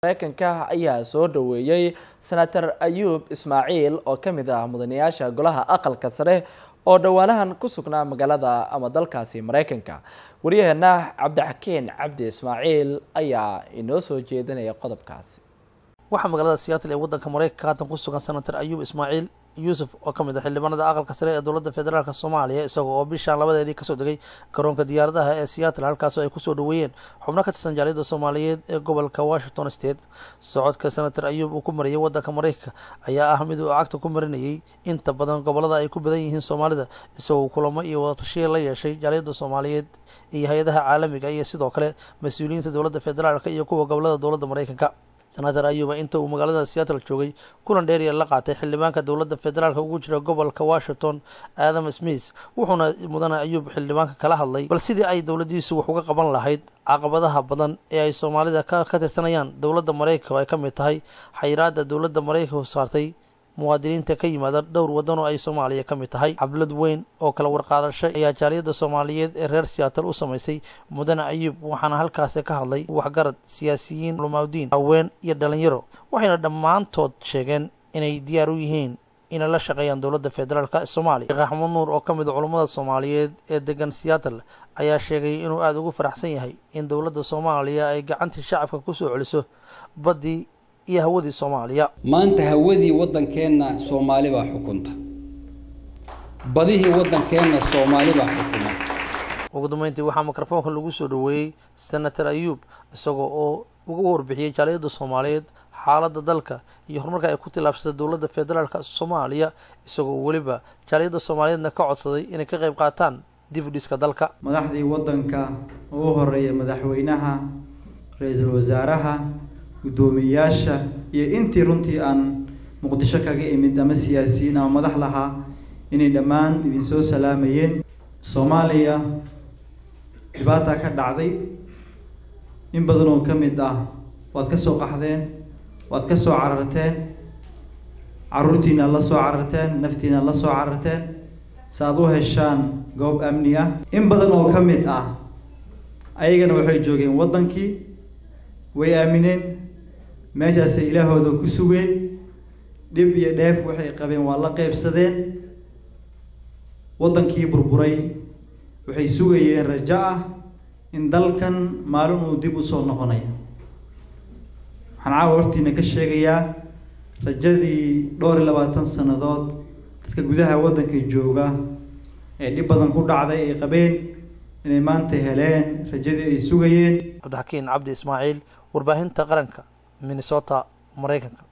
mareykanka ayaa soo dhaweeyey senator ayuub ismaaciil oo ka mid ah mudanayaasha golaha aqalka sare oo dhowaanahan ku sugnaa magaalada ama dalkaasi mareykanka waryaheena cabdixakiin cabdi ismaaciil ayaa inoo soo jeedinaya qodobkaasi waxaa magaalada seattle ee waddanka mareykanka haatan ku sugan senator ayuub ismaaciil yuusuf oo ka mid ah xildhibaanada aqalka sare ee dowladda federaalk soomaaliya isagoo oo bishaan labadeedii kasoo degay garoonka diyaaradaha ee seattle halkaasoo ay kusoo dhaweeyeen xubno ka tirsan jaaliyadda soomaaliyeed ee gobolka washington state socodka senator ayuub uu ku mariyay waddanka mareykanka ayaa ah mid uu cagta ku marinayay inta badan gobolada ay ku badan yihiin soomaalida isagoo kulamo iyo wadatashiya la yeeshay jaaliyadda soomaaliyeed iyo hay-adaha caalamiga iyo sidoo kale mas-uuliyiinta dowladda federaalk iyo kuwa gobolada dowladda mareykanka senator ayuuba inta uu magaalada seattle joogay kulan dheeriya la qaatay xildhibaanka dowladda federaalk ugu jira gobolka washington adam smith wuxuuna mudane ayuub xildhibaanka kala hadlay bal sidii ay dowladdiisu wax uga qaban lahayd caqabadaha badan ee ay soomaalida ka tirsanayaan dowladda mareykanka oo ay ka mid tahay xayiraada dowladda mareykanka saartay muwaadiniinta ka yimaada dhowr waddan oo ay soomaaliya ka mid tahay xablad weyn oo kala warqaadasho ayaa jaaliyadda soomaaliyeed ee reer seattle u samaysay mudane ayuub waxaana halkaasi ka hadlay waxgarad siyaasiyiin culamaadiin haween iyo dhalinyaro waxayna dhammaantood sheegeen inay diyaar u yihiin inay la shaqeeyaan dowladda federaalk soomaaliya sheekh axmed nuur oo ka mid a culummada soomaaliyeed ee degan seattle ayaa sheegay inuu aada ugu faraxsan yahay in dowladda soomaaliya ay gacantii shacabka kusoo celiso baddii iyo hawadii soomaaliya maanta hawadii waddankeenna soomaali baa xukunta badihii waddankeenna soomaali baa xukuma ugu dambeyntii waxaa mikrofoonka lagu soo dhaweeyey senator ayuub isagoo oo uga warbixiyey jaaliyadda soomaaliyeed xaaladda dalka iyo horumarka ay ku tillaabsatay dowladda federaalk soomaaliya isagoo weliba jaaliyadda soomaaliyeedna ka codsaday inay ka qayb qaataan dib u dhiska dalka madaxdii waddanka ugu horeeya madaxweynaha ra-iisul wasaaraha guddoomiyeyaasha iyo intii runtii aan muqdisho kaga imid ama siyaasiyiin ama madax lahaa inay dhammaan idinsoo salaamayeen soomaaliya dhibaataa ka dhacday in badan oo ka mid ah waad ka soo qaxdeen waad ka soo cararteen carruurtiina la soo cararteen naftiina la soo cararteen si aad u heshaan goob amni ah in badan oo ka mid ah ayagana waxay joogeen waddankii way aamineen meeshaasay ilaahooda ku sugeen dhib iyo dheef waxay qabeen waa la qeybsadeen waddankii burburay waxay sugayeen rajo ah in dalkan maalin uu dib usoo noqonayo waxaan caawa hortiina ka sheegayaa rajadii dhowr iyo labaatan sannadood dadka gudaha waddanka jooga ee dhib badan ku dhacday ay qabeen inay maanta heleen rajadii ay sugayeen cabdixakiin cabdi ismaaciil warbaahinta qaranka minnesota mareykanka